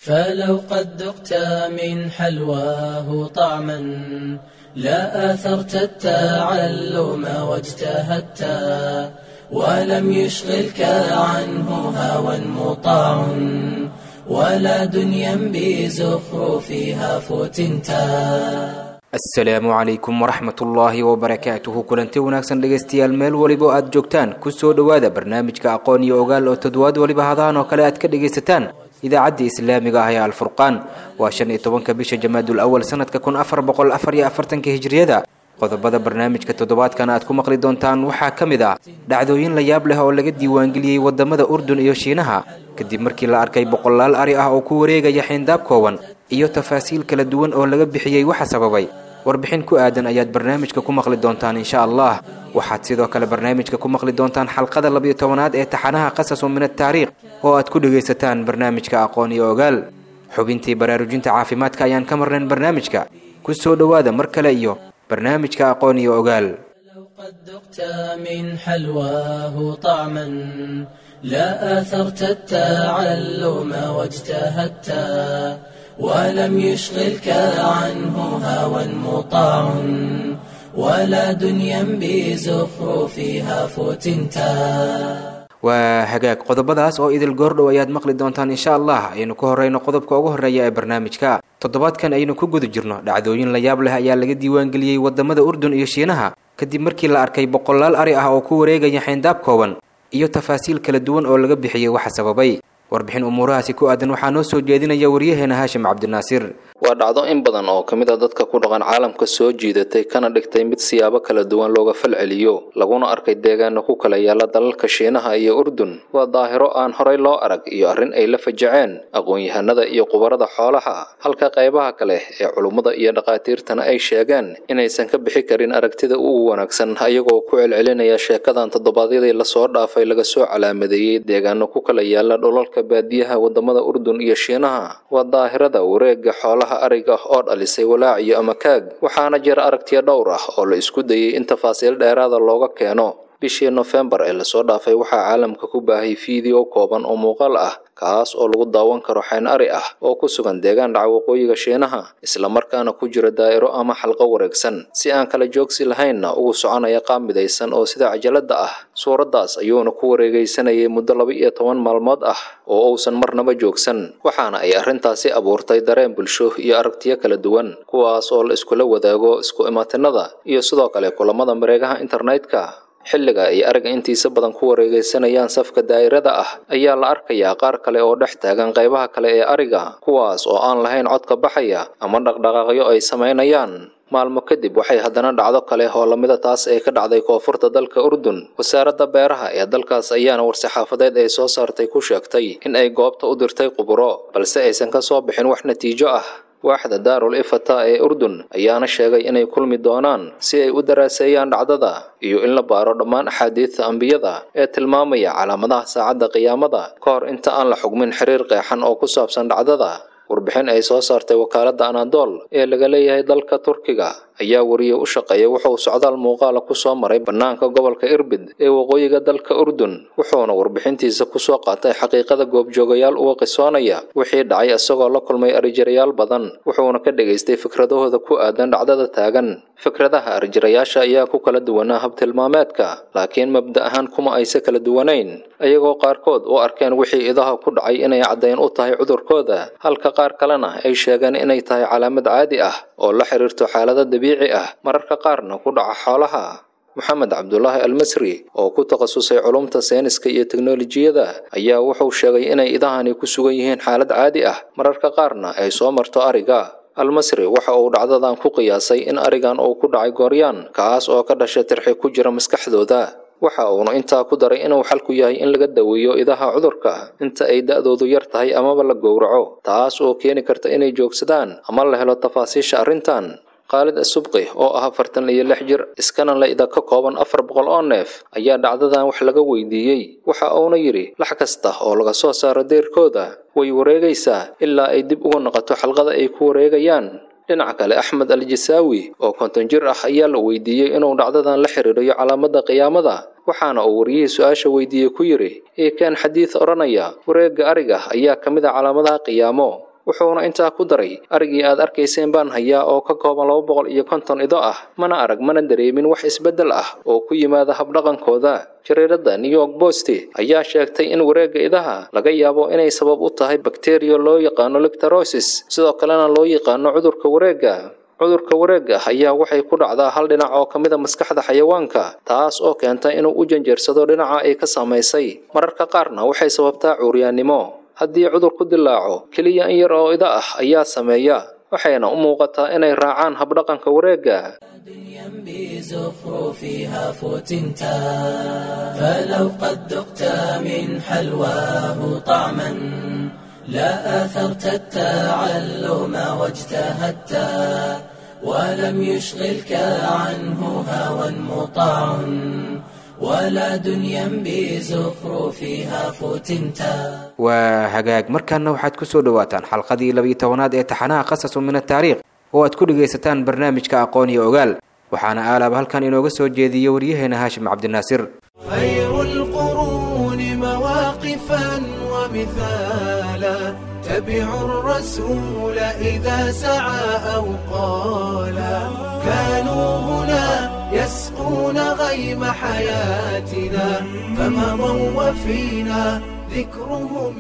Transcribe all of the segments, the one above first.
فلو قد ذقت من حلواه طعما لا آثرت التعلم واجتهدت ولم يشغلك عنه هوى مطاع ولا دنيا بزخرفها فتنتا asalaamu calaykum waraxmat ullaahi wabarakaatuhu kulanti wanaagsan dhegaystayaal meel weliba aad joogtaan kusoo dhowaada barnaamijka aqoon iyo ogaal oo toddobaad weliba hadahan oo kale aad ka dhagaysataan idaacadda islaamiga ah ee alfurqaan waa shan iyo tobanka bisha jamaadul awal sanadka kun afar boqol afar iyo afartanka hijriyada qodobada barnaamijka toddobaadkan aad ku maqli doontaan waxaa ka mid ah dhacdooyin la yaab leh oo laga diiwaangeliyey wadamada urdun iyo shiinaha kadib markii la arkay boqolaal ari ah oo ku wareegaya xayndaab kooban iyo tafaasiil kala duwan oo laga bixiyey waxa sababay warbixin ku aadan ayaad barnaamijka ku maqli doontaan insha allah waxaad sidoo kale barnaamijka ku maqli doontaan xalqada labiyo tobanaad ee taxanaha qasasu min ataariikh oo aad ku dhagaysataan barnaamijka aqoon iyo ogaal xubintii baraarujinta caafimaadka ayaan ka marnayn barnaamijka ku soo dhowaada mar kale iyo barnaamijka aqoon iyo ogaal لو قد ذقت من حلواه طعما لا آثرت التعلم واجتهدت ولم يشغلك عنه هوى مطاع ولا دنيا بزخرفها فتنتا waa hagaag qodobadaas oo idil goordhow ayaad maqli doontaan insha allah aynu ku horeyno qodobka ugu horeeya ee barnaamijka toddobaadkan aynu ku guda jirno dhacdooyin la yaab leh ayaa laga diiwaangeliyey wadamada urdun iyo shiinaha kadib markii la arkay boqolaal ari ah oo ku wareegaya xayndaab kooban iyo tafaasiil kala duwan oo laga bixiyey waxa sababay warbixin umuurahaasi ku aadan waxaa noo soo jeedinaya waryaheena haashim cabdinaasiir waa dhacdo in badan oo ka mid a dadka ku dhaqan caalamka soo jiidatay kana dhigtay mid siyaabo kala duwan looga falceliyo laguna arkay deegaana ku kala yaala dalalka shiinaha iyo urdun waa daahiro aan horay loo arag iyo arrin ay la fajaceen aqoon-yahanada iyo qubarada xoolaha halka qaybaha kale ee culummada iyo dhakhaatiirtana ay sheegeen inaysan ka bixi karin aragtida ugu wanaagsan ayagoo ku celcelinaya sheekadan toddobaadyadii lasoo dhaafay laga soo calaamadeeyey deegaano ku kala yaala dholalka baadiyaha wadamada urdun iyo shiinaha waa daahirada wareega xoolaha ariga oo dhalisay walaac iyo amakaag waxaana jira aragtiyo dhowr ah oo la isku dayay in tafaasiil dheeraada looga keeno bishii nofembar ee lasoo dhaafay waxaa caalamka ku baahay fiideo kooban oo muuqaal ah kaas oo lagu daawan karo xayn ari ah oo ku sugan deegaan dhaca waqooyiga shiinaha islamarkaana ku jira daa'iro ama xalqo wareegsan si aan kala joogsi lahaynna ugu soconaya qaab midaysan oo sida cajalada ah suuraddaas ayuuna ku wareegaysanayay muddo laba iyo toban maalmood ah oo uusan marnaba joogsan waxaana ay arrintaasi abuurtay dareen bulsho iyo aragtiyo kala duwan kuwaas oo la iskula wadaago isku imaatinada iyo sidoo kale kulamada mareegaha internetka xilliga ay ariga intiisa badan ku wareegaysanayaan safka daa'irada ah ayaa la arkayaa qaar kale oo dhex taagan qaybaha kale ee ariga kuwaas oo aan lahayn codka baxaya ama dhaqdhaqaaqyo ay samaynayaan maalmo kadib waxay haddana dhacdo kale oo lamida taas ay ka dhacday koonfurta dalka urdun wasaaradda beeraha ee dalkaas ayaana war-saxaafadeed ay soo saartay ku sheegtay in ay goobta u dirtay quburo balse aysan ka soo bixin wax natiijo ah waaxda daarul ifata ee urdun ayaana sheegay inay kulmi doonaan si ay u daraaseeyaan dhacdada iyo in la baaro dhammaan axaadiidta ambiyada ee tilmaamaya calaamadaha saacadda qiyaamada ka hor inta aan la xugmin xiriir qeexan oo ku saabsan dhacdada warbixin ay soo saartay wakaaladda anadol ee laga leeyahay dalka turkiga ayaa wariye u shaqeeya wuxuu socdaal muuqaala ku soo maray bannaanka gobolka irbid ee waqooyiga dalka urdun wuxuuna warbixintiisa kusoo qaatay xaqiiqada goobjoogayaal uga qisoonaya wixii dhacay isagoo la kulmay arijirayaal badan wuxuuna ka dhegaystay fikradahooda ku aadan dhacdada taagan fikradaha arijirayaasha ayaa ku kala duwanaa habtilmaameedka laakiin mabda ahaan kuma aysa kala duwanayn ayagoo qaarkood u arkeen wixii idaha ku dhacay inay caddayn u tahay cudurkooda halka qaar kalena ay sheegeen inay tahay calaamad caadi ah oo la xiriirto xaalada dabiici ah mararka qaarna ku dhaca xoolaha moxamed cabdulaahi almasri oo ku takhasusay culumta sayniska iyo teknolojiyada ayaa wuxuu sheegay inay idahani ku sugan yihiin xaalad caadi ah mararka qaarna ay soo marto ariga almasri waxa uu dhacdadan ku qiyaasay in arigan uu ku dhacay gooryaan kaas oo ka dhashay tirxi ku jira maskaxdooda waxa uuna intaa ku daray inuu xalku yahay in laga daweeyo idaha cudurka inta ay da-doodu yar tahay amaba la gowraco taas oo keeni karta inay joogsadaan ama la helo tafaasiisha arrintan khaalid asubqi oo ah afartan iyo lix jir iskana la ida ka kooban afar boqol oo neef ayaa dhacdadan wax laga weydiiyey waxa uuna yidhi lax kasta oo laga soo saaro deerkooda way wareegaysaa ilaa ay dib uga noqoto xalqada ay ku wareegayaan dhinaca kale axmed al jasaawi oo konton jir ah ayaa la weydiiyey inuu dhacdadan la xiriiriyo calaamada qiyaamada waxaana uu wariyihii su-aasha weydiiyey ku yidhi eekeen xadiid odhanaya wareegga ariga ayaa ka mid a calaamadaha qiyaamo wuxuuna intaa ku daray arigii aad arkayseen baan hayaa oo ka kooban laba boqol iyo konton ido ah mana arag mana dareemin wax isbeddel ah oo ku yimaada habdhaqankooda jariirada new york post ayaa sheegtay in wareegga idaha laga yaabo inay sabab u tahay bakteriya loo yaqaano lictorosis sidoo kalena loo yaqaano cudurka wareegga cudurka wareegga ayaa waxay ku dhacdaa hal dhinac oo ka mid a maskaxda xayawaanka taas oo keenta inuu u janjeersado dhinaca ay ka saamaysay mararka qaarna waxay sababtaa cuuryaannimo haddii cudur ku dilaaco keliya in yar oo ida ah ayaa sameeya waxayna u muuqataa inay raacaan habdhaqanka wareegga دنيا بزخرفها فتنتا فلو قد ذقت من حلواه طعما لا آثرت التعلم واجتهدت ولم يشغلك عنه هوى مطاع ولا دنيا بزخرفها فتنتا waa hagaag markaana waxaad ku soo dhowaataan xalqadii labiyo tobanaad ee taxanaha qasasu min ataariikh oo aad ku dhegaysataan barnaamijka aqoon iyo ogaal waxaana aalaaba halkan inooga soo jeediya waryaheena haashim cabdinaasir خير القرون مواقفا ومثالا تبع الرسول إذا سعى أو قالا كانوا هنا يسقون غيم حياتنا فمضوا وفينا ذكرهم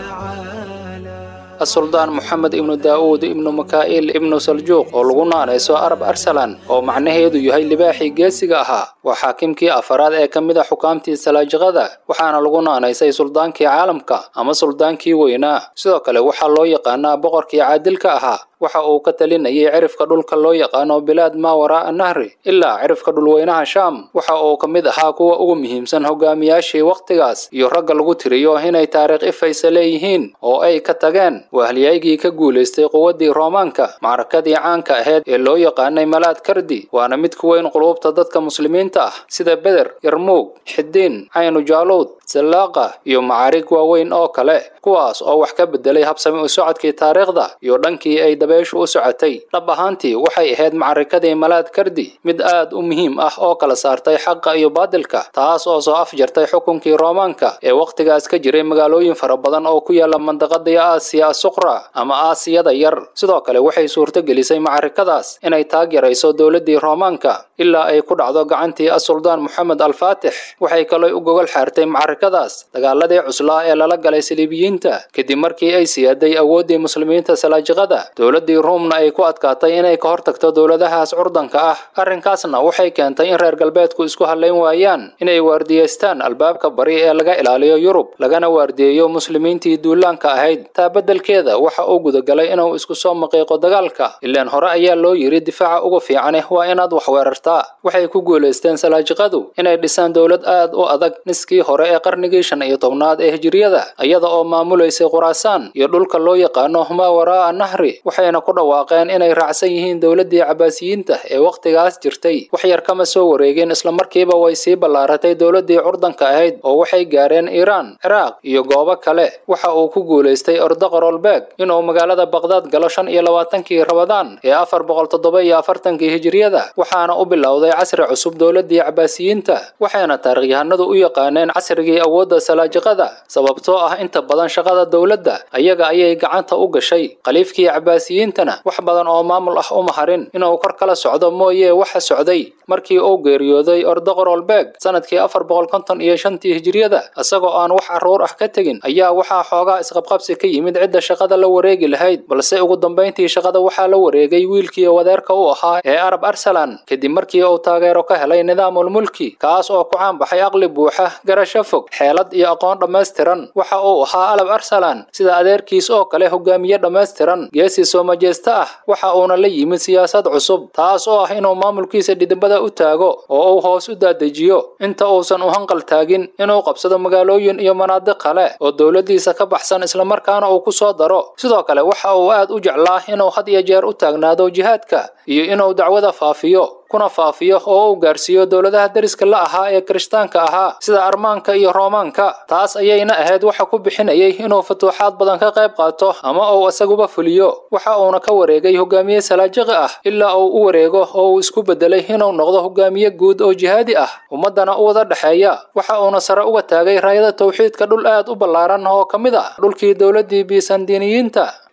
يتعالى السلطان محمد ibnu daa'uud ibnu makaa'il ibnu saljuuq oo lagu naanayso arab arsalan oo macnaheedu yahay libaaxii geesiga ahaa waa xaakimkii afaraad ee ka mid a xukaamtii salaajiqada waxaana lagu naanaysay suldaankii caalamka ama suldaankii weynaa sidoo kale waxaa loo yaqaanaa boqorkii caadilka ahaa waxa uu ka talinayay cirifka dhulka loo yaqaano bilaad maa waraa'a nahri ilaa cirifka dhulweynaha shaam waxa uu ka mid ahaa kuwa ugu muhiimsan hogaamiyaashii wakhtigaas iyo ragga lagu tiriyo inay taariikh ifaysa leeyihiin oo ay ka tageen wahalyaygii ka guulaystay quwaddii roomaanka macrakadii caanka ahayd ee loo yaqaanay malaad kardi waana mid ku weyn quluubta dadka muslimiinta ah sida beder yarmuug xidiin caynu jaaluud sallaaqa iyo macaarig waaweyn oo kale kuwaas oo wax ka bedelay habsami u socodkii taariikhda iyo dhankii ay dabeeshu u socotay dhab ahaantii waxay ahayd macarikadii malaad kardi mid aad u muhiim ah oo kala saartay xaqa iyo baadilka taas oo soo afjartay xukunkii roomaanka ee wakhtigaas ka jiray magaalooyin fara badan oo ku yaala mandaqadii aasiya asuqra ama aasiyada yar sidoo kale waxay suurto gelisay macarikadaas inay taag yarayso dowladdii roomaanka ilaa ay ku dhacdo gacantii asuldaan moxamed alfaatix waxay kaloo u gogol xaartay macarikadaas dagaaladii cuslaa ee lala galay saliibiyiinta kadib markii ay siyaaday awooddii muslimiinta salaajiqada dowladdii ruumna ay ku adkaatay inay ka hortagto dowladahaas curdanka ah arrinkaasna waxay keentay in reer galbeedku isku hadlayn waayaan inay waardiyeystaan albaabka bari ee laga ilaaliyo yurub lagana waardiyeeyo muslimiintii duulaanka ahayd taa beddelkeeda waxa uu gudagalay inuu isku soo maqiiqo dagaalka ilaan hore ayaa loo yidhi difaaca uga fiicane waa inaad wax weerartaa waxay ku guulaysteen salaajiqadu inay dhisaan dowlad aad u adag niskii hore ee qarnigii shan iyo tobnaad ee hijiriyada iyada oo maamulaysay khuraasaan iyo dhulka loo yaqaano maa waraa'a nahri waxayna ku dhawaaqeen inay raacsan yihiin dowladdii cabaasiyiinta ee wakhtigaas jirtay wax yar kama soo wareegin islamarkiiba way sii ballaaratay dowladdii curdanka ahayd oo waxay gaareen iiraan ciraaq iyo goobo kale waxa uu ku guulaystay ordaqorolbeeg inuu magaalada baqdaad galo shan iyo labaatankii rabadaan ee afar boqol toddoba iyo afartankii hijiriyada waxaana u bilowday casri cusub dowladdii cabaasiyiinta waxayna taarikhyahanadu u yaqaaneen casrigii awoodda salaajiqada sababtoo ah inta badan shaqada dowladda ayaga ayay gacanta u gashay khaliifkii cabaasiyiintana wax badan oo maamul ah uma harin inuu kor kala socdo mooye waxa socday markii uu geeriyooday ordaqorolbeeg sanadkii afar boqol konton iyo shantii hijiriyada isagoo aan wax carruur ah ka tegin ayaa waxaa xoogaa isqabqabsi ka yimid cidda shaqada la wareegi lahayd balse ugu dambayntii shaqada waxaa la wareegay wiilkii wadeerka u ahaa ee arab arsalan kadib markii uu taageero ka helay nidaamulmulki kaas oo ku caanbaxay aqli buuxa garasho fog xeelad iyo aqoon dhammaystiran waxa uu ahaa alab arsalan sida adeerkiis oo kale hogaamiye dhammaystiran geesi soo majeesta ah waxa uuna la yimid siyaasad cusub taas oo ah inuu maamulkiisa dhidibada u taago oo uu hoos u daadejiyo inta uusan u hanqal taagin inuu qabsado magaalooyin iyo manaadiq kale oo dowladdiisa ka baxsan islamarkaana uu ku soo daro sidoo kale waxa uu aad u jeclaa inuu had iyo jeer u taagnaado jihaadka iyo inuu dacwada faafiyo kuna faafiyo oo uu gaarsiiyo dowladaha deriska la ahaa ee kirishtaanka ahaa sida armaanka iyo roomaanka taas ayayna ahayd waxa ku bixinayay inuu futuuxaad badan ka qayb qaato ama uu isaguba fuliyo waxa uuna ka wareegay hogaamiye salaajiqi ah ilaa uu u wareego oo uu isku bedelay inuu noqdo hogaamiye guud oo jihaadi ah ummaddana u wada dhexeeya waxa uuna sare uga taagay raayada tawxiidka dhul aad u ballaaran oo ka mid ah dhulkii dowladdii biisandiiniyiinta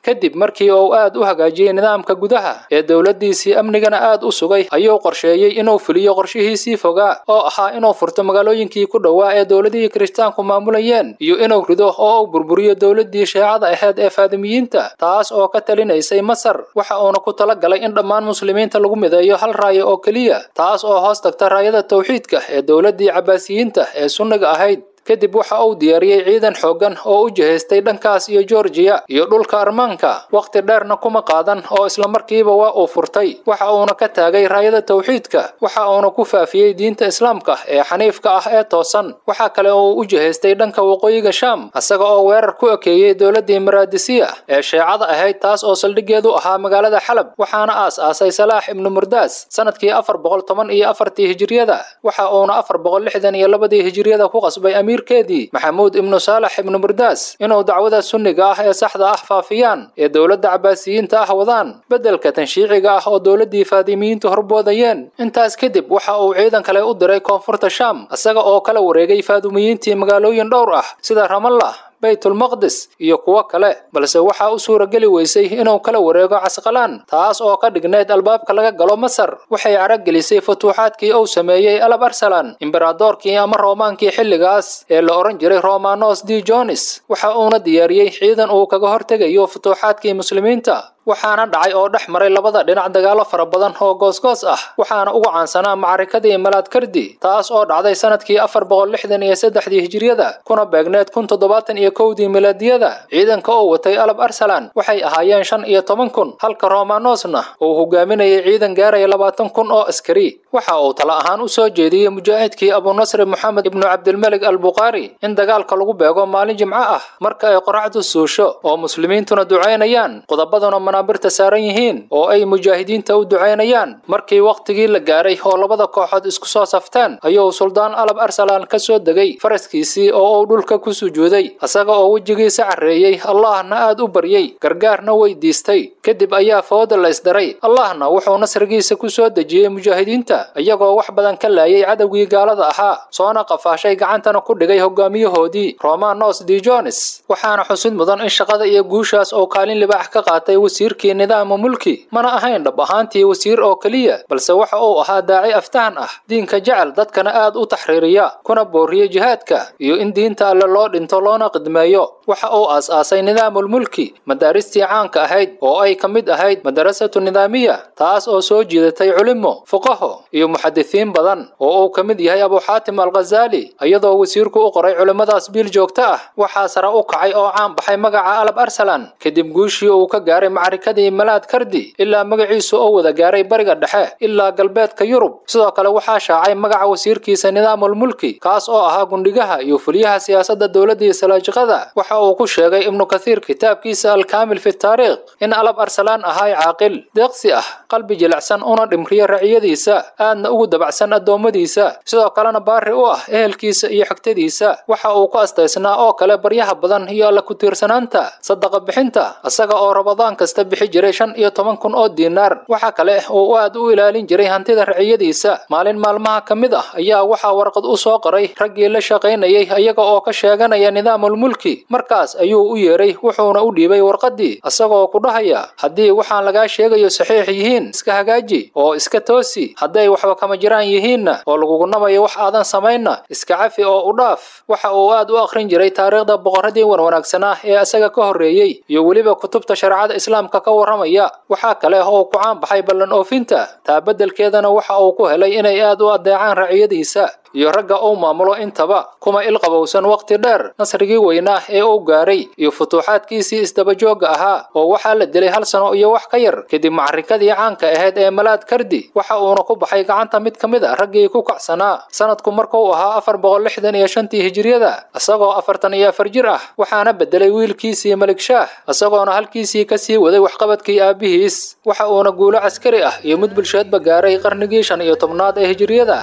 kadib markii uu aad u hagaajiyey nidaamka gudaha ee dowladdiisii amnigana aad u sugay ayuu qorsheeyey inuu fuliyo qorshihiisii fogaa oo ahaa inuu furto magaalooyinkii ku dhowaa ee dowladihii kirishtaanku maamulayeen iyo inuu rido oo uu burburiyo dowladdii sheecada ahayd ee faadimiyiinta taas oo ka talinaysay masar waxa uuna ku tala galay in dhammaan muslimiinta lagu mideeyo hal raayo oo keliya taas oo hoos tagta raayada tawxiidka ee dowladdii cabaasiyiinta ee sunniga ahayd kadib waxa uu diyaariyey ciidan xooggan oo u jihaystay dhankaas iyo georgiya iyo dhulka armaanka wakhti dheerna kuma qaadan oo islamarkiiba waa uu furtay waxa uuna ka taagay raayada tawxiidka waxa uuna ku faafiyey diinta islaamka ee xaniifka ah ee toosan waxa kale oo uu u jihaystay dhanka waqooyiga shaam isaga oo weerar ku ekeeyey dowladdii maraadisiya ee sheecada ahayd taas oo saldhiggeedu ahaa magaalada xalab waxaana aas-aasay salaax ibnu murdaas sanadkii afar boqol toban iyo afartii hijiriyada waxa uuna afar boqol lixdan iyo labadii hijiriyada ku qasbay amiir keedii maxamuud ibnu saalax ibnu murdaas inuu dacwada sunniga ah ee saxda ah faafiyaan ee dowladda cabaasiyiinta ah wadaan beddelka tanshiiciga ah oo dowladdii faadimiyiintu horboodayeen intaas kadib waxa uu ciidan kale u diray koonfurta shaam isaga oo kala wareegay faadumiyiintii magaalooyin dhowr ah sida ramallah baytulmaqdis iyo kuwo kale balse waxaa u suurageli weysay inuu kala wareego casqalaan taas oo ka dhignayd albaabka laga galo masar waxay caragelisay futuuxaadkii uu sameeyey alab arsalan imberadoorkii ama roomaankii xilligaas ee la odhan jiray romanos d jonis waxa uuna diyaariyey ciidan uu kaga hortegayo futuuxaadkii muslimiinta waxaana dhacay oo dhex maray labada dhinac dagaalo fara badan oo goosgoos ah waxaana ugu caansanaa macarikadii malaadkardi taas oo dhacday sanadkii afar boqol lixdan iyo saddexdii hijiriyada kuna beegneed kun toddobaatan iyo kowdii milaadiyada ciidanka oo watay alab arsalan waxay ahaayeen shan iyo toban kun halka romanosna uu hogaaminayay ciidan gaaraya labaatan kun oo askari waxa uu tala ahaan u soo jeediyey mujaahidkii abunasri moxamed ibnu cabdilmelig albukhaari in dagaalka lagu beego maalin jimco ah marka ay qoraxdu suusho oo muslimiintuna ducaynayaan qodobaduna manaabirta saaran yihiin oo ay mujaahidiinta u ducaynayaan markii wakhtigii la gaaray oo labada kooxood isku soo safteen ayuu suldaan alab arsalan ka soo degay faraskiisii oo uu dhulka ku sujuuday isaga oo wejigiisa carreeyey allahna aad u baryey gargaarna weydiistay kadib ayaa fooda la isdaray allahna wuxuu nasrigiisa ku soo dejiyey mujaahidiinta iyagoo wax badan ka laayay cadowgii gaalada ahaa soona qafaashay gacantana ku dhigay hogaamiyahoodii romanos d jones waxaana xusid mudan in shaqada iyo guushaas oo kaalin libaax ka qaatay wasiirkii nidaama mulki mana ahayn dhab ahaantii wasiir oo keliya balse waxa uu ahaa daaci aftahan ah diinka jecel dadkana aad u taxriiriya kuna booriya jihaadka iyo in diinta alle loo dhinto loona qidmeeyo waxa uu aas-aasay nidaamulmulki madaaristii caanka ahayd oo ay ka mid ahayd madarasatu nidaamiya taas oo soo jiidatay culimo fuqaho iyo muxadisiin badan oo uu ka mid yahay abuxaatim alkhazaali iyadoo wasiirku u qoray culimmadaas biil joogto ah waxaa sare u kacay oo caan baxay magaca alab arsalan kadib guushii uu ka gaaray macarikadii malaad kardi ilaa magaciisu oo wada gaaray bariga dhexe ilaa galbeedka yurub sidoo kale waxaa shaacay magaca wasiirkiisa nidaamulmulki kaas oo ahaa gundhigaha iyo fuliyaha siyaasadda dowladdii salaajiqada waxa uu ku sheegay ibnu kathiir kitaabkiisa alkaamil fi taariikh in alab arsalaan ahay caaqil deeqsi ah qalbi jilicsan una dhimriya raciyadiisa aadna ugu dabacsan addoommadiisa sidoo kalena baari u ah ehelkiisa iyo xigtadiisa waxa uu ku astaysnaa oo kale baryaha badan iyo alla ku-tiirsanaanta sadaqa bixinta isaga oo rabadaan kasta bixi jiray shan iyo toban kun oo diinaar waxa kale uu aad u ilaalin jiray hantida raciyadiisa maalin maalmaha ka mid ah ayaa waxaa warqad u soo qoray raggii la shaqaynayay iyaga oo ka sheeganaya nidaamulmulki markaas ayuu u yeeray wuxuuna u dhiibay warqaddii isagoo ku dhahaya haddii waxaan lagaa sheegayo saxiix yihiin iska hagaaji oo iska toosi hadday waxba kama jiraan yihiinna oo lagugunamayo wax aadan samaynna iska cafi oo u dhaaf waxa uu aad u akhrin jiray taariikhda boqorradii wanwanaagsanaa ee isaga ka horreeyey iyo weliba kutubta shareecada islaamka ka warramaya waxaa kale oo ku caan baxay ballan oofinta taa beddelkeedana waxa uu ku helay inay aad u addeecaan raciyadiisa iyo ragga uu maamulo intaba kuma ilqabowsan wakhti dheer nasrigii weynaa ee uu gaaray iyo futuuxaadkiisii isdabajoogga ahaa oo waxaa la dilay hal sano iyo wax ka yar kadib macarikadii caanka ahayd ee malaad kardi waxa uuna ku baxay gacanta mid ka mid a raggii ku kacsanaa sanadku markuu ahaa afar boqol lixdan iyo shantii hijiriyada isagoo afartan iyo afar jir ah waxaana bedelay wiilkiisii malik shaah isagoona halkiisii ka sii waday waxqabadkii aabbihiis waxa uuna guulo caskari ah iyo mid bulsheedba gaaray qarnigii shan iyo tobnaad ee hijiriyada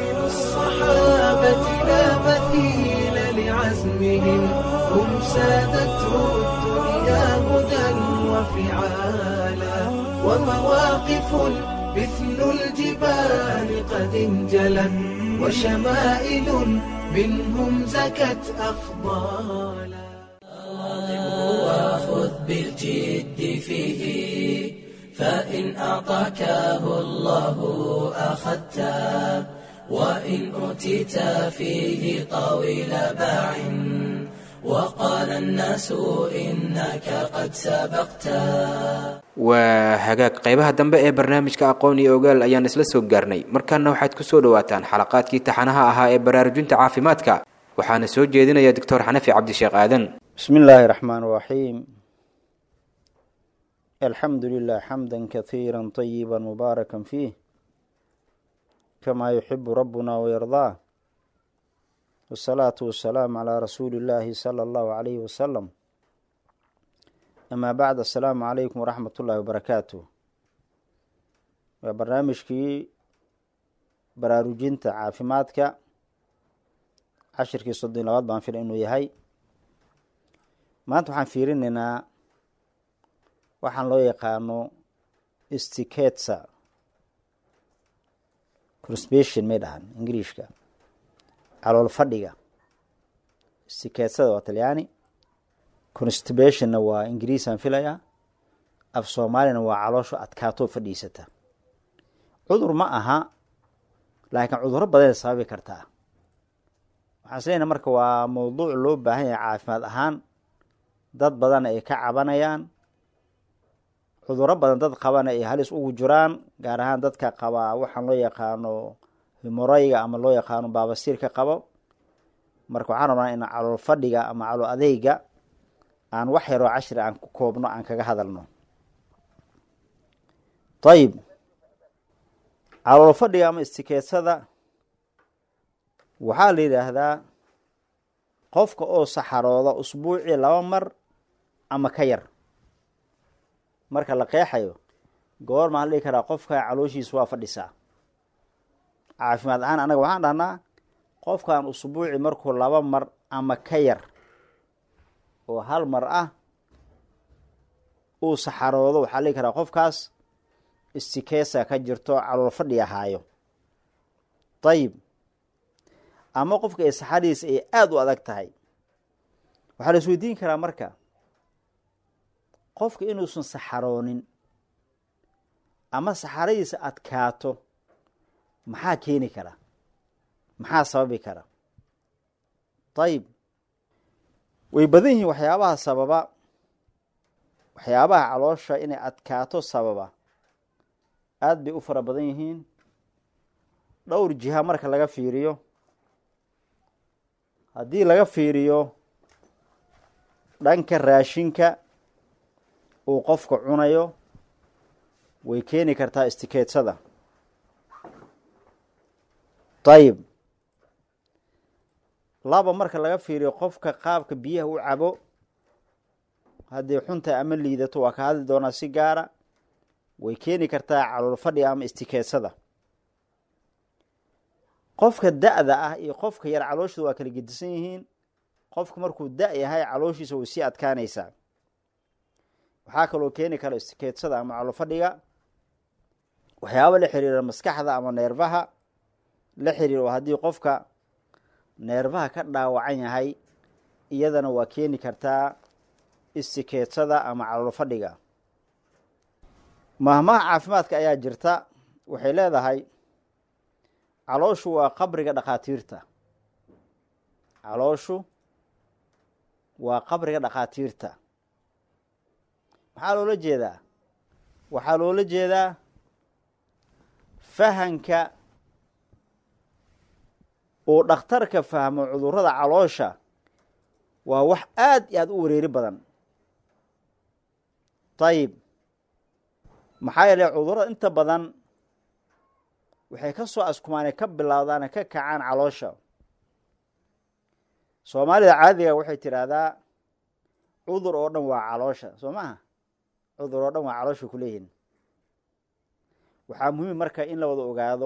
الصحابة لا مثيل لعزمهم هم سادته الدنيا هدى وفعالا ومواقف مثل الجبال قد انجلت وشمائل منهم زكت أفضالا وخذ بالجد فيه فإن أعطاكه الله أخذته وإن أوتيت فيه طويل باع وقال الناس إنك قد سبقت waa hagaag qaybaha dambe ee barnaamijka aqoon iyo ogaal ayaan isla soo gaarnay markaana waxaad ku soo dhawaataan xalaqaadkii taxanaha ahaa ee baraarujinta caafimaadka waxaana soo jeedinaya doctor xanafi cabdisheekh aadan بسم الله الرحمن الرحيم الحمد لله حمدا كثيرا طيبا مباركا فيه كما يحب ربنا ويرضاه والصلاة والسلام على رسول الله صلى الله عليه وسلم أما بعد السلام عليكم ورحمة الله وبركاته وبرنامجكي baraarujinta caafimaadka cashirkii soddon labaad baan fila inuu yahay maanta waxaan fiirinaynaa waxaan loo yaqaano stiketsa conspation may dhahan ingiriishka calool fadhiga stiketsada waa talyaani constipationna waa ingiriisaan filayaa af soomaalina waa caloosho adkaatoo fadhiisata cudur ma aha laakiin cudurro badanay sababi kartaa waxaan isleynaa marka waa mowduuc loo baahan yahay caafimaad ahaan dad badan ay ka cabanayaan cudurro badan dad qabana ay halis ugu jiraan gaar ahaan dadka qabaa waxaan loo yaqaano himorayga ama loo yaqaano baabasiirka qabo marka waxaan rabnaa in calool fadhiga ama calool adeyga aan wax yaroo cashri aan ku koobno aan kaga hadalno ayib calool fadhiga ama istikeetsada waxaa la yidhaahdaa qofka oo saxarooda usbuucii laba mar ama ka yar marka la qeexayo goor maa la dhihi karaa qofka calooshiisa waa fadhisaa caafimaad ahaan anaga waxaan dhahnaa qofkan usbuuci markuu laba mar ama ka yar oo hal mar ah uu saxaroodo waxaa la dhihi karaa qofkaas istikeesa ka jirto calool fadhi ahaayo ayib ama qofka ay saxadiisa ay aada u adag tahay waxaa la isweydiin karaa marka qofka inuusan saxaroonin ama saxaradiisa adkaato maxaa keeni kara maxaa sababi kara ayib way badan yihiin waxyaabaha sababa waxyaabaha caloosha inay adkaato sababa aada bay u fara badan yihiin dhowr jiha marka laga fiiriyo haddii laga fiiriyo dhanka raashinka uu qofka cunayo way keeni kartaa istikeetsada ayib laba marka laga fiiriyo qofka qaabka biyaha u cabo haddii xunta ama liidato waa ka hadli doonaa si gaara way keeni kartaa calool fadhiga ama istikeetsada qofka da-da ah iyo qofka yar calooshooda waa kala gedisan yihiin qofka markuu da- yahay calooshiisa way sii adkaanaysaa waxaa kaloo keeni kara istikeetsada ama calool fadhiga waxyaaba la xiriira maskaxda ama neerfaha la xiriiro haddii qofka neerfaha ka dhaawacan yahay iyadana waa keeni kartaa istikeetsada ama calool fadhiga mahmaha caafimaadka ayaa jirta waxay leedahay calooshu waa qabriga dhakhaatiirta calooshu waa qabriga dhakhaatiirta maxaa loola jeedaa waxaa loola jeedaa fahanka uu dhakhtarka fahmo cudurrada caloosha waa wax aada iyo aada u wareeri badan ayib maxaa yeele cudurrada inta badan waxay ka soo askumaane ka bilowdaane ka kacaan caloosha soomaalida caadiga waxay tidhaahdaa cudur oo dhan waa caloosha soo maaha cudur oo dhan waa caloosha kuleeyihin waxaa muhiim marka in la wada ogaado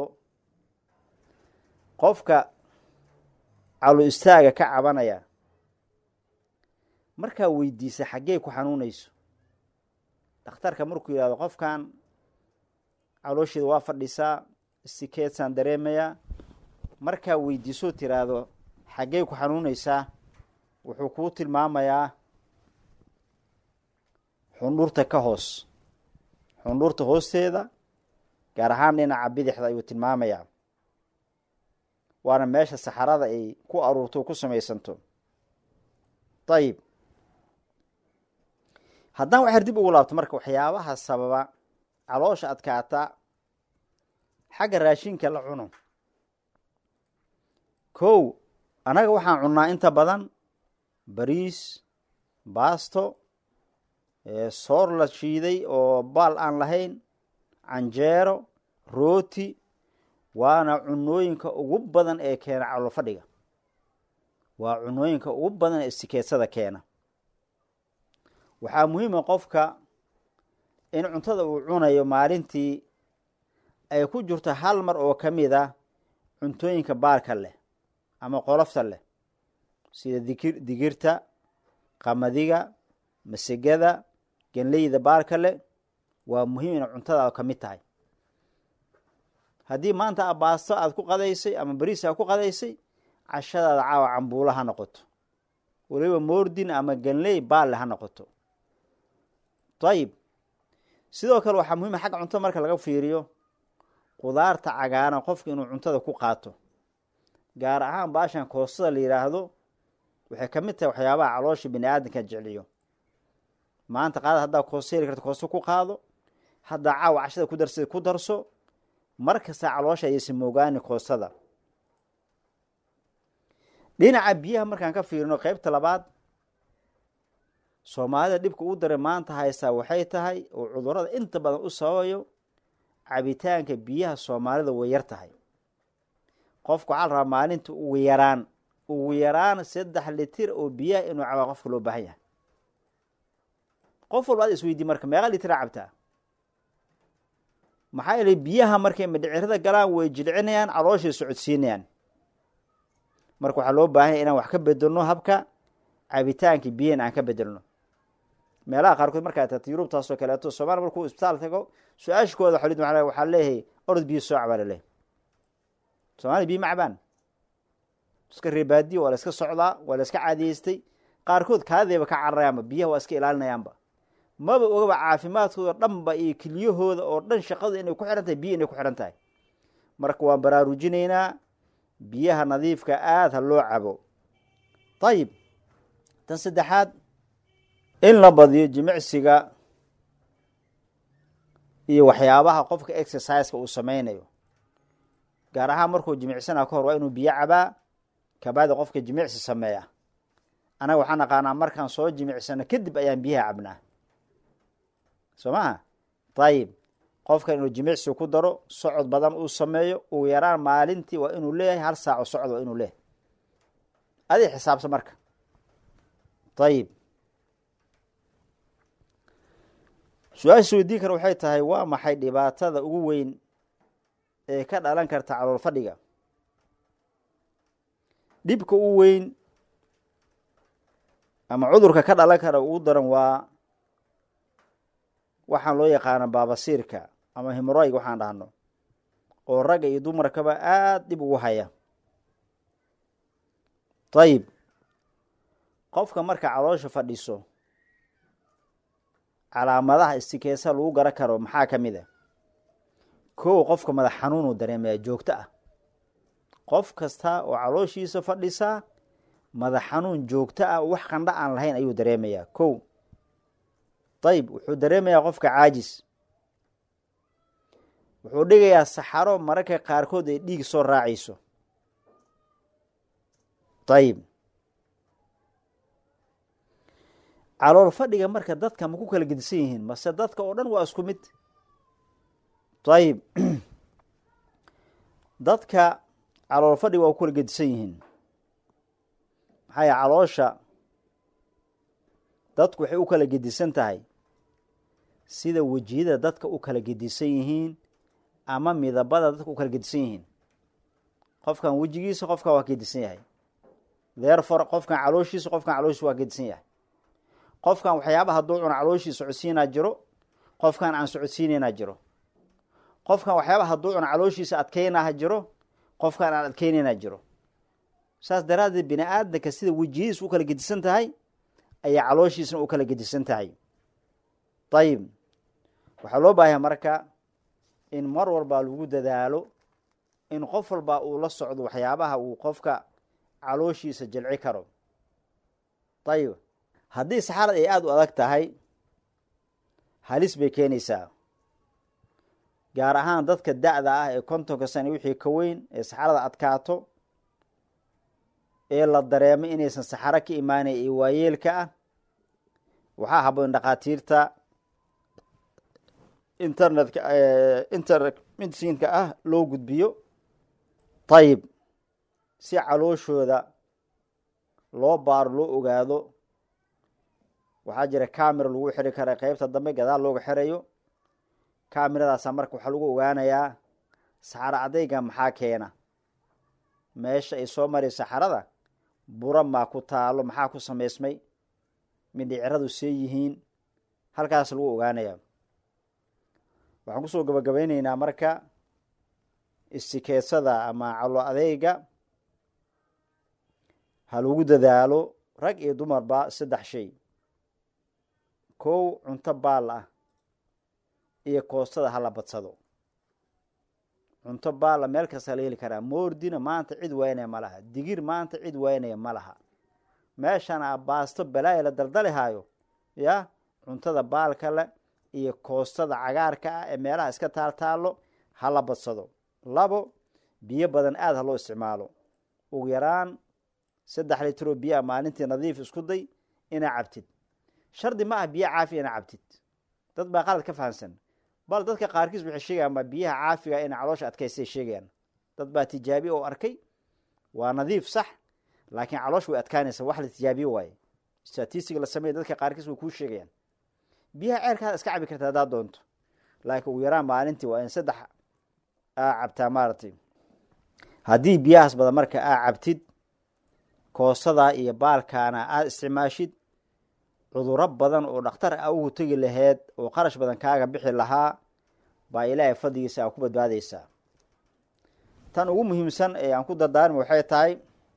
qofka calo istaaga ka cabanaya markaa weydiisa xaggey ku xanuunayso dhakhtarka markuu yihahdo qofkan caloosheeda waa fadhisaa istikeetsaan dareemayaa markaa weydiisoo tiraahdo xaggey ku xanuunaysaa wuxuu kuu tilmaamayaa xundhurta ka hoos xundhurta hoosteeda gaar ahaan dhinaca bidixda ayuu tilmaamayaa waana meesha saxarada ay ku aruurto ku samaysanto ayib haddaan waxyar dib ugu laabto marka waxyaabaha sababa caloosha adkaata xagga raashinka la cuno kow annaga waxaan cunnaa inta badan bariis baasto soor la shiiday oo baal aan lahayn canjeero rooti waana cunooyinka ugu badan ee keena calool fadhiga waa cunooyinka ugu badan ee sikeetsada keena waxaa muhiima qofka in cuntada uu cunayo maalintii ay ku jirto hal mar oo ka mid a cuntooyinka baarka leh ama qolofta leh sida dikir digirta qamadiga masegada genleyda baarka leh waa muhiim ina cuntada ka mid tahay haddii maanta abaasto aada ku qadaysay ama bariis aad ku qadaysay cashadaada caawa cambuulo ha noqoto weliba moordin ama ganley baalle ha noqoto ayib sidoo kale waxaa muhiima xagga cuntada marka laga fiiriyo qudaarta cagaaran qofka inuu cuntada ku qaato gaar ahaan baashan koostada la yidhaahdo waxay ka mid tahay waxyaabaha caloosha bini aadamka jecliyo maanta qaada haddaa koosto heli karta koosto ku qaado haddaa caawa cashada ku darsada ku darso mar kasta caloosha ayaysa moogaani koostada dhinaca biyaha markaan ka fiirino qeybta labaad soomaalida dhibka u daray maanta haystaa waxay tahay oo cudurada inta badan u sababayo cabitaanka biyaha soomaalida way yar tahay qofku waxaa la rabaa maalinta ugu yaraan ugu yaraan saddex litir oo biyaha inuu cabaa qofka loo baahan yahay qof walba ad isweydii marka meeqa litira cabtaa maxaa yeelay biyaha markay madhicirada galaan way jilcinayaan calooshay socodsiinayaan marka waxaa loo baahanya inaan wax ka bedelno habka cabitaanka biyahan aan ka bedelno meelaha qaarkood markaa tagta yurubtaasoo kaleeto soomaliya markuu isbitaal tago su-aashkooda xolid maa waxaa leeyahay orod biyo soo cabaa laleehay soomaliya biyo ma cabaan iska reebaadiyo waa la iska socdaa waa la iska caadiyeystay qaarkood kaadayba ka cararayaanba biyaha waa iska ilaalinayaanba maba ogaba caafimaadkooda dhanba iyo keliyahooda oo dhan shaqadu inay ku xihan tahay biyo inay ku xihan tahay marka waan baraarujinaynaa biyaha nadiifka aada ha loo cabo ayib tan saddexaad in la badiyo jimicsiga iyo waxyaabaha qofka exerciseka uu sameynayo gaar ahaan markuu jimicsana ka hor waa inuu biyo cabaa kabaada qofka jimicsi sameeya anaga waxaan naqaanaa markaan soo jimicsano kadib ayaan biyaha cabnaa soo maha ayib qofkan inuu jimicsi ku daro socod badan uu sameeyo ugu yaraan maalintii waa inuu leeyahay hal saaco socod waa inuu leeyahay adig xisaabsa marka ayib su-aasha weydiin kara waxay tahay waa maxay dhibaatada ugu weyn ee ka dhalan karta calool fadhiga dhibka u weyn ama cudurka ka dhalan kara ugu daran waa waxaan loo yaqaana baabasiirka ama himoroyg waxaan dhahno oo ragga iyo dumarkaba aada dhib ugu haya ayib qofka marka caloosha fadhiso calaamadaha istikeesa lagu garan karo maxaa ka mid a kow qofka madax xanuunuu dareemaya joogto ah qof kasta oo calooshiisa fadhisaa madax xanuun joogto ah wax qandho aan lahayn ayuu dareemayaa kow ayib wuxuu dareemayaa qofka caajis wuxuu dhigayaa saxaro mararka qaarkood ay dhiig soo raacayso ayib calool fadhiga marka dadka ma ku kala gedisan yihiin mase dadka oo dhan waa isku mid ayib dadka calool fadhiga waa ku kala gedisan yihiin maxaa yahe caloosha dadku waxay u kala gedisan tahay sida wejiyada dadka u kala gedisan yihiin ama midabada dadka u kala gedisan yihiin qofkan wejigiisa qofkan waa gedisan yahay therefore qofkan calooshiisa qofkan calooshiisa waa gedisan yahay qofkan waxyaaba hadduu cuno calooshiisa socodsiinaa jiro qofkan aan socodsiinaynaa jiro qofkan waxyaaba hadduu cuno calooshiisa adkeynaha jiro qofkan aan adkeynaynaa jiro saas daraaddeed bini aadamka sida wejiyadiisa u kala gedisan tahay ayaa calooshiisna u kala gedisan tahay ayib waxaa loo baahaya marka in mar walba lagu dadaalo in qof walba uu la socdo waxyaabaha uu qofka calooshiisa jilci karo ayib haddii saxarad ay aada u adag tahay halis bay keenaysaa gaar ahaan dadka da-da ah ee kontonka sane wixii ka weyn ee saxarada adkaato ee la dareemo inaysan saxaro ka imaanay ee waayeelka ah waxaa haboon dhakhaatiirta internetka internet medicinka ah loo gudbiyo ayib si calooshooda loo baaro loo ogaado waxaa jira camera lagu xiri kara qeybta dambe gadaal looga xirayo cameradaasa marka waxaa lagu ogaanayaa saxaro adayga maxaa keena meesha ay soo mari saxarada bura maa ku taalo maxaa ku samaysmay mindhiciradu see yihiin halkaas lagu ogaanaya waxaan kusoo gabagabeyneynaa marka istikeetsada ama calo adeyga ha lagu dadaalo rag iyo dumarba saddex shay kow cunto baal ah iyo koostada hala badsado cunto baalla meel kasta la heli karaa moordina maanta cid waynaya ma laha digir maanta cid waynaya ma laha meeshana baasto balaaya la daldalihaayo ya cuntada baalka le iyo koostada cagaarka ah ee meelaha iska taaltaalo hala badsado labo biyo badan aada ha loo isticmaalo ugu yaraan saddex litro biyoa maalintii nadiif isku day inaa cabtid shardi ma ah biyo caafiya inaa cabtid dad baa qalad ka fahamsan bal dadka qaarkiis waxay sheegayaan ma biyaha caafiga inay caloosha adkaystay sheegayaan dad baa tijaabiye oo arkay waa nadiif sax laakiin caloosha way adkaanaysa wax la tijaabiye waaye statistic la sameeya dadka qaarkiis way kuu sheegayaan biyaha ceerkaada iska cabi karta haddaad doonto laakiin ugu yaraan maalintii waa in saddex aa cabtaa maaragtay haddii biyahaas badan marka aa cabtid koosadaa iyo baalkaana aada isticmaashid cuduro badan oo dhakhtar a ugu tegi laheyd oo qarash badan kaaga bixi lahaa baa ilaahay fadligiisa aa ku badbaadaysaa tan ugu muhiimsan ee aan ku dardaarmi waxay tahay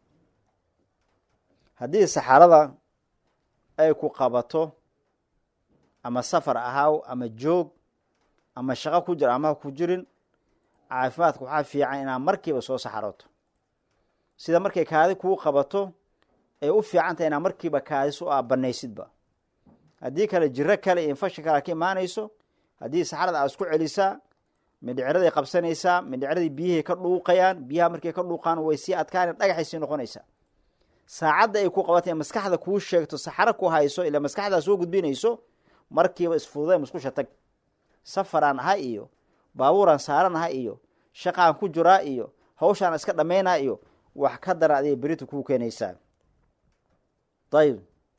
haddii saxarada ay ku qabato ama safar ahaaw ama joog ama shaqo ku jir ama ku jirin caafimaadka waxaa fiican inaad markiiba soo saxaroto sida markay kaadi kuu qabato ay u fiican tahay inaad markiiba kaadis u aabanaysidba haddii kale jiro kale iyo infashin kale ka imaanayso haddii saxarada aad isku celisaa mindhiciraday qabsanaysaa mindhiciradii biyihay ka dhuuqayaan biyaha markay ka dhuuqaan way sii adkaan dhagaxay sii noqonaysaa saacadda ay ku qabatay maskaxda kuu sheegto saxaro ku hayso ila maskaxdaa soo gudbinayso markiiba isfududay muskusha tag safaraan aha iyo baabuuraan saaran aha iyo shaqaan ku jiraa iyo hawshaan iska dhammaynaa iyo wax ka daran adiga berita kuu keenaysaa ayib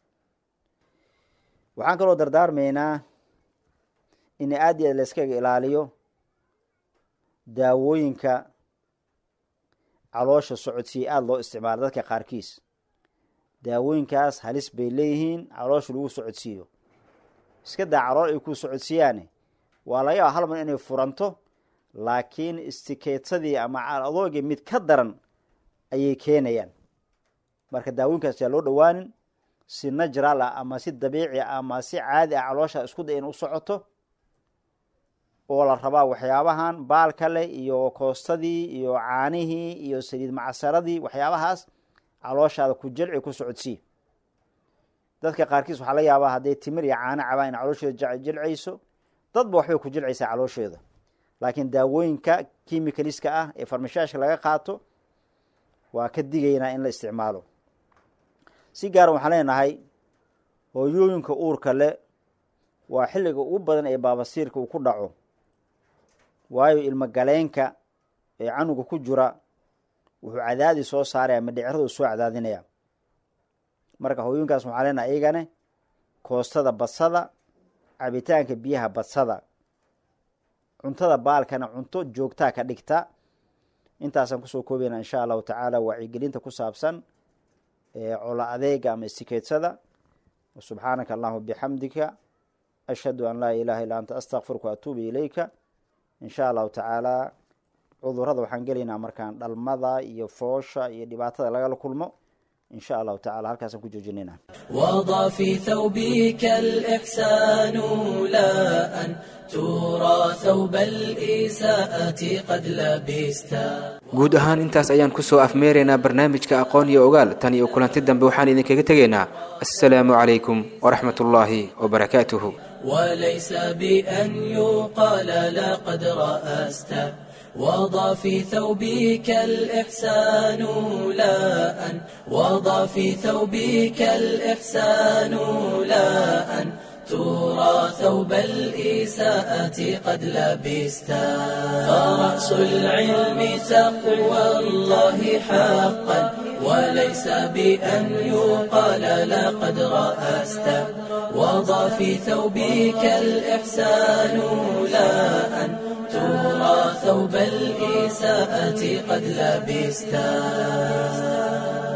waxaan kaloo dardaarmaynaa in aad iyo aad la iskaga ilaaliyo daawooyinka caloosha socodsiya aada loo isticmaalo dadka qaarkiis daawooyinkaas halis bay leeyihiin caloosha lagu socodsiiyo iska daa calool ay ku socodsiiyaane waa laga yaaba hal mar inay furanto laakiin istikeetsadii ama adoogii mid ka daran ayay keenayaan marka daawooyinkaas yaa loo dhowaanin si najral ah ama si dabiici ah ama si caadi ah caloosha isku day in u socoto oo la rabaa waxyaabahan baalka leh iyo koostadii iyo caanihii iyo saliid macsaradii waxyaabahaas calooshaada ku jilci ku socodsii dadka qaarkiis waxaa laga yaabaa hadday timir iyo caano cabaan in calooshooda jilcayso dadba waxbay ku jilcaysaa caloosheeda laakiin daawooyinka kimicaliska ah ee farmashaashka laga qaato waa ka digaynaa in la isticmaalo si gaara waxaan leenahay hooyooyinka uurka le waa xilliga ugu badan ee baabasiirka uu ku dhaco waayo ilmo galeenka ee canuga ku jira wuxuu cadaadi soo saaraya madhiciradu soo cadaadinaya marka hooyooyinkaas waxaa leenahay iyagane koostada badsada cabitaanka biyaha badsada cuntada baalkana cunto joogtaa ka dhigta intaasaan kusoo koobayna insha allahu tacaala wacyigelinta ku saabsan cola adeega ama istikeetsada subxaanaka allahuma bixamdika ashhadu an laa ilaha illa anta astakfiruka waatuubu ilayka insha allahu tacaala cudurada waxaan gelaynaa markaan dhalmada iyo foosha iyo dhibaatada lagala kulmo insha allahu tacala halkaasaan ku joojinayna وضع في ثوبك الإحسان لا أن ترى ثوب الإساءة قد لبستا guud ahaan intaas ayaan kusoo afmeeraynaa barnaamijka aqoon iyo ogaal tan iyo kulanti dambe waxaan idinkaga tegaynaa assalaamu calaykum waraxmat ullaahi wabarakaatuhu وليس بأن يقال لقد رأست وضع في ثوبك الإحسان لا أن وضع في ثوبك الإحسان لا أن ترى ثوب الإساءة قد لبستا فرأس العلم تقوى الله حقا وليس بأن يقال لقد رأست وضع في ثوبك الإحسان لا أن ترى ثوب الإساءة قد لبستا